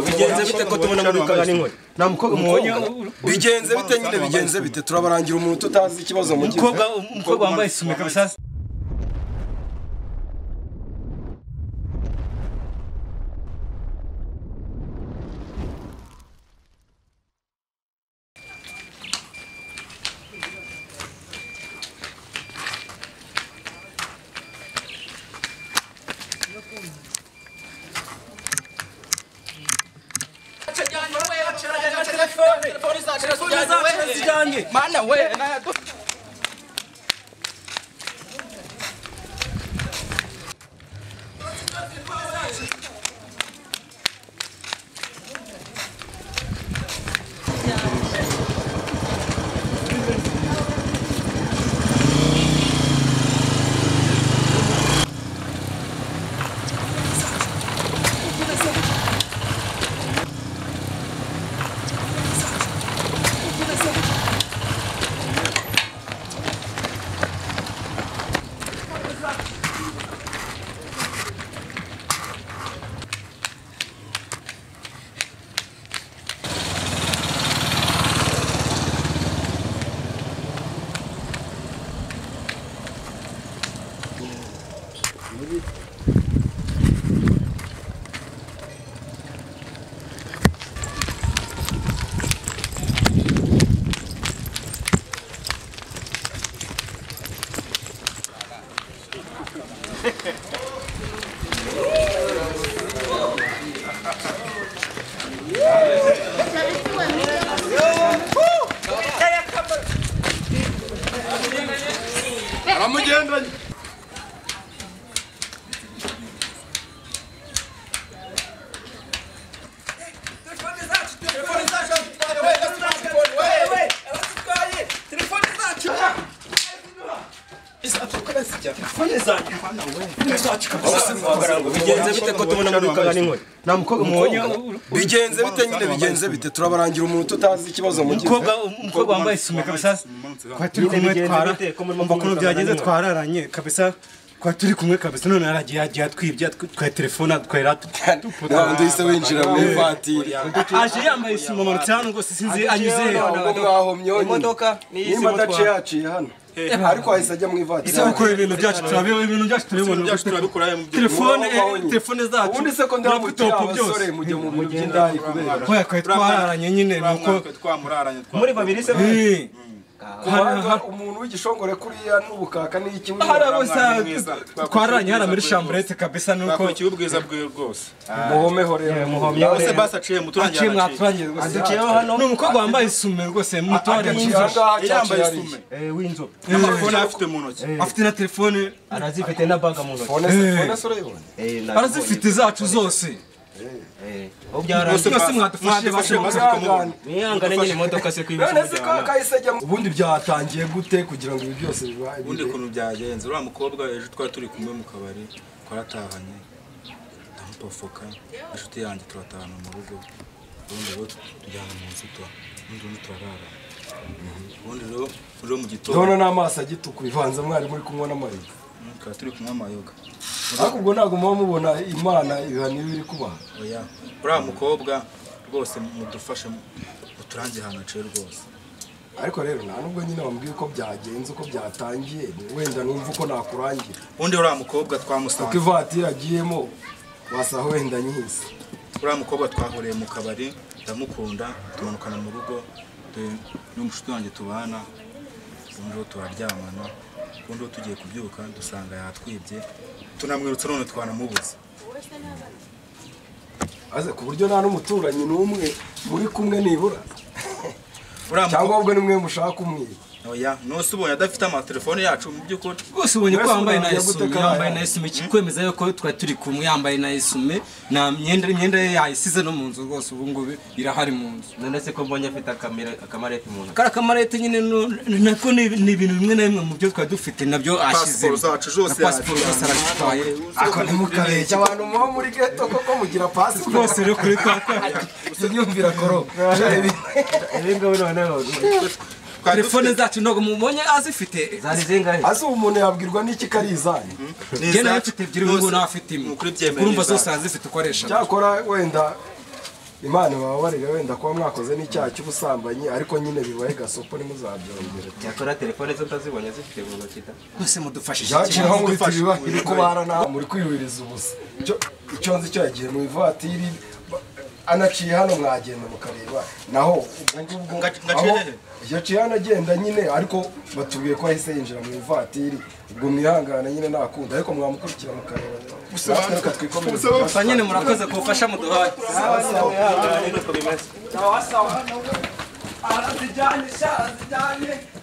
bigenze bite ko tubona muri kagani nkwe nta mukobwa mubonye bigenze bite nyine bigenze bite turabarangira umuntu tutazi ikibazo mugize umukobwa umukobwa wambaye isume kabisa mana we ntabwo aramugendanye bigenze bite ko tubona muri kagani nkwe nta mukobwa mubonye bigenze bite nyine bigenze bite turabarangira umuntu tutazi ikibazo mugize umukobwa umukobwa wambaye isume kabisa kwa turi kumwe bigenze twara bite ko muri umva ukuntu mukobwa byagenze mukobwa? twararanye kabisa kwa turi kumwe kabisa none yaragiye yagiye atwibye twa telefone atwahera ntabwo uhise winjira mu ivatiri aje yambaye isume amanutse hano rwose sinzi anyuze he ntabwo mwahomye honyine imodoka niyi nimba adaciye yaciye hano ariko ahise ajya mu ivatiri isabukuru ibintu byacu turabiwe ibintu byacu turabibona telefone Muba mubonye. eh, telefone zacu ubundi se ko ndamukira laptop byose abasore mujya mu bintu by'indaya kubera Oya, twari twararanye nyine nuko twamuraranye muri babiri se Eh, kubanga umuntu w'igishongore kuriya n'ubukaka ni iki hariya wirinda bose twararanye hariya muri shamburete kabisa nuko twakukiye ubwiza bwe rwose muhomeho rero bose basaciye aciye muturangira mwaturangiye rwose aduciyeho hano ni umukobwa wambaye isume rwose mutware yambaye ahangaha isume w'inzobe amafone afite mu ntoki afite na telefone arazifite na baga mu ntoki fone se urayibona Eh, nabibonye. arazifite zacu zose Eh, aho byarangiye mwese mwadufashije bashoboka Mwihangane. mwihangane nyine imodoka se kwibeshya none se ko kahise ajya mu- ubundi byatangiye gute kugira ngo ibi byose bibaye ubundi kuntu byagenze uriya mukobwa ejo twari turi kumwe mu kabari twaratahanye ndamupofoka inshuti yanjye turatahana mu rugo ubundi rero tujyana mu nzitura ubundi rero turarara ubundi rero rero mu ndono gitondo n'amaso agituku bivanze mwari muri kunywa n'amayoga tukaba turi kunywa amayoga ariko ubwo ntabwo muba mubona imana ibihano iba iri kubaha oya uriya mukobwa rwose mudufashe muturange ahantu haciye rwose ariko rero nta nubwo nyine wambwiye uko byagenze uko byatangiye wenda numva uko nakurangira ubundi uriya mukobwa uko twamusanze ivatiri agiyemo wasa wenda nyise uriya mukobwa twahuriye mu kabari ndamukunda tumanukana mu rugo tu- n'umushuti wanjye tubana ubundi rero turaryamana ubundi rero tugiye kubyuka dusanga yatwibye tunamwirutse none twanamubuze aze ku buryo nta n'umuturanyi n'umwe muri kumwe nibura uriya cyangwa mukobwa ahubwo ni mwe mushaka umwiba oya nose ubonye adafite amatelefone yacu mu by'ukuri rwose ubonye ko Mwese yambaye na mwagiye gute isume karaye? yambaye na isume kikwemeza yuko twari turi kumwe yambaye na isume nta myenda imyenda ye yayisize no mu nzu rwose ubu ngubu irahari mu nzu none se ko mbonye afite akamera- akamarete mu ntoki kariya kamarete nyine nu- nako ni ni ibintu bimwe na bimwe mu byo twari dufite nabyo ashyize pasiporo zacu zose pasiporo zose arazitwaye ako ntimukareke abantu muba muri geto koko mugira pasi rwose rero kuri twa twa imyumvira koro rero noneho twari telefone dufite- zacu ntabwo mubonye azifite zari zingahe ase ubu umuntu yabwirwa n'iki ko ari izanyu Ni njye nayo izacu. mfite ebyiri ubu ngubu nawe afite imwe Nukuri byemewe urumva n'izacu. zose azifite uko aresha cyakora wenda imana bababarire wenda kuba mwakoze n'icyaha cy'ubusambanyi ariko nyine bibaye gasopo ntimuzabyongere yakora telefone zo ndazibonye zifite mu ntoki da mwese mudufashije byakiraho ngo uhite Gufasha. ibiba iri kubara nawe muri kwihuriza ubusa Icyo- icyo nzi cyo yagiye mu ivatiri ba- anaciye hano mwagenda mukareba naho ubwo ngubwo Ngac- ngaciye aho hehe? yaciye hano agenda nyine ariko batubwiye ko yahise yinjira mu ivatiri ubwo mwihangana nyine ntakunda ariko mwamukurikira mukareba natwe reka twikomereze gusa nyine murakoze kubufasha muduhaye bimeze arazijyanye sha arazijyanye